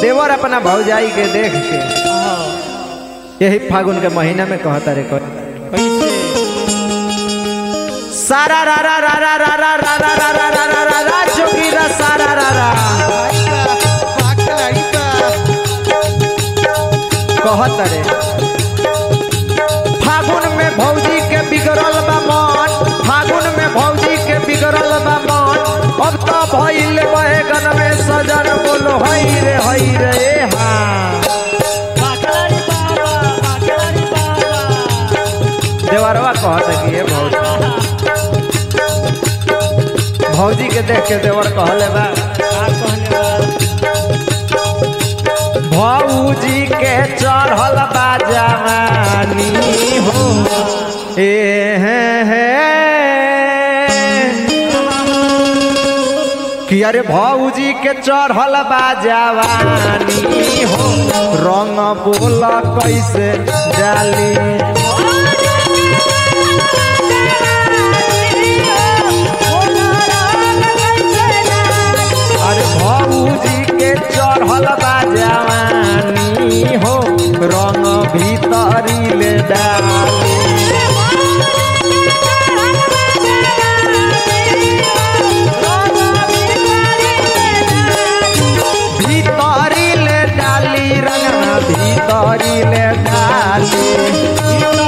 देवर अपना भौजाई के देख के यही फागुन के महीना में कहता रे कह कैसे सारा रा रा रा रा रा रा रा रा रा रा रा रा रा रा जोगी रा सारा रा रा कहत रे फागुन में भौजी के बिगड़ल बा मन फागुन में भौजी के बिगड़ल बा मन अब तो भइल बैगन में सजन बोलो हई रे हई रे ए हाँ बाकलारी बाबा बाकलारी बाबा देवरवा कहत कि ये भौजी भौजी के देख के देवर कहले बा का कहले बा भौजी के चढ़ल बा जवानी हो ए हे हे कि अरे भौजी के चढ़ल बा जवानी हो रंग बोल कैसे डाली अरे भौजी के चढ़ल बा जवानी हो रंग भीतरी ले डाली भीतरी ले डाली रंगना भीतरी ले डाली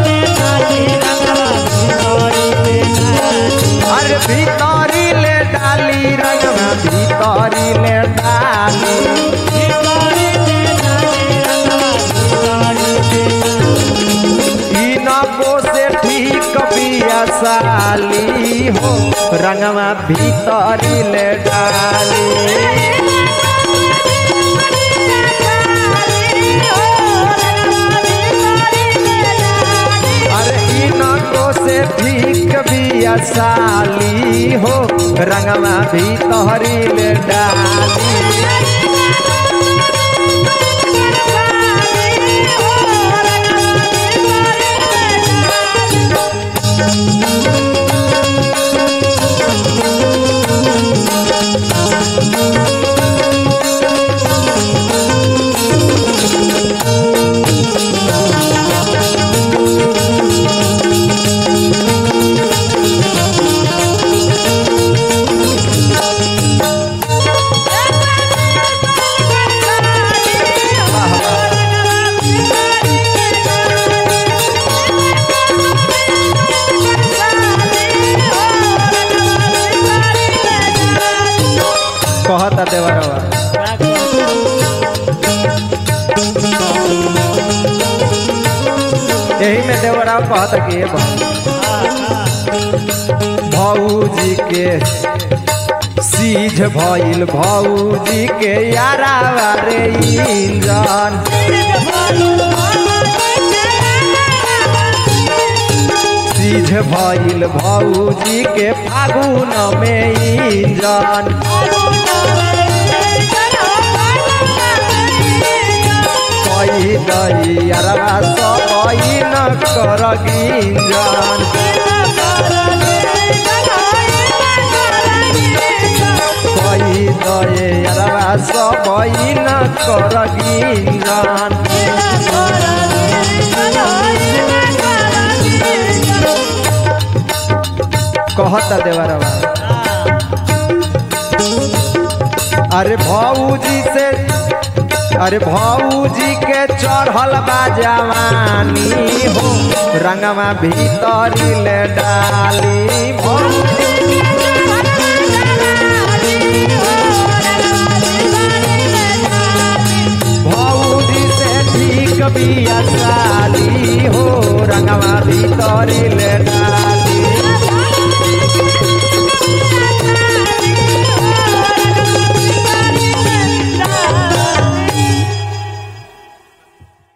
अरे भीतरी ले डाली रंगना भीतरी ले डाली इनको से ठीक बिया साली हो रंगवा भीतरी ले डाली अरे इनको से ठीक बिया साली हो रंगवा भीतरी ले डाली कहता देवरवा यही में देवराव कहता कि ये भौजी के सीझ भइल भौजी के यारा रे इंजन सीझ भइल भौजी के फागुन में इंजन कही दही अरवा सब न कर गिंजन कही दहे अरवा सब न कर गिंजन कहता देवरवा अरे भौजी से अरे भौजी के चढ़ल बा जवानी हो रंगवा भीतरी ले डाली भौजी भौजी से ठीक बिया साली हो रंगवा भीतरी ले डाली